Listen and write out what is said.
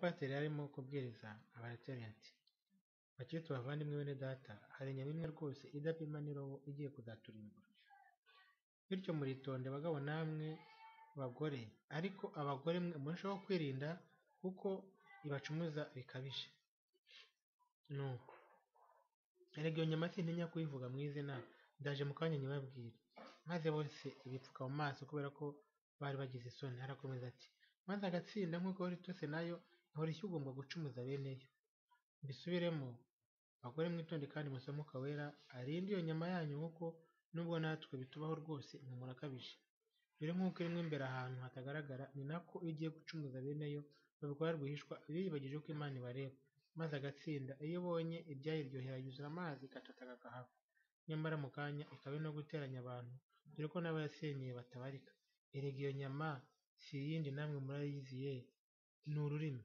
Pasiteri yari arimo kubwiriza abaretheli ati: “Bakristo bavandimwe bene Data, hari inyama imwe rwose idapima n'irobo igiye kuzaturimbura. Bityo muritonde bagabo namwe bagore, ariko abagore mwe murusheho kwirinda kuko ibacumuza bikabije. Nuko erega iyo nyama sintinya kuyivuga mu izina, ndaje mu kanya nyibabwire.” Maze bose bipfuka mu maso kubera ko bari bagize isoni. Arakomeza ati: “Maze agatsinda nk'uko wari utose na yo, ihora ishya ugomba gucumuza bene yo. Mbisubiremo, bagore mwitonde kandi musome Mwuka Wera arinde iyo nyama yanyu kuko nubwo natwe bitubaho rwose impumuro akabije. Rero nk'uko irimo imbere ahantu hatagaragara, ni nako iyo igiye gucumuza bene yo, babikora rwihishwa biribagije ko Imana ibareba, maze agatsinda. Iyo ibonye ibyayiryohera yuzuza amazi igatataka akahava, nyamara mu kanya ikaba iri no guteranya abantu, dore ko n'abayasenyeye batabarika. Erega iyo nyama si iyindi namwe murayizi ye, ni ururimi.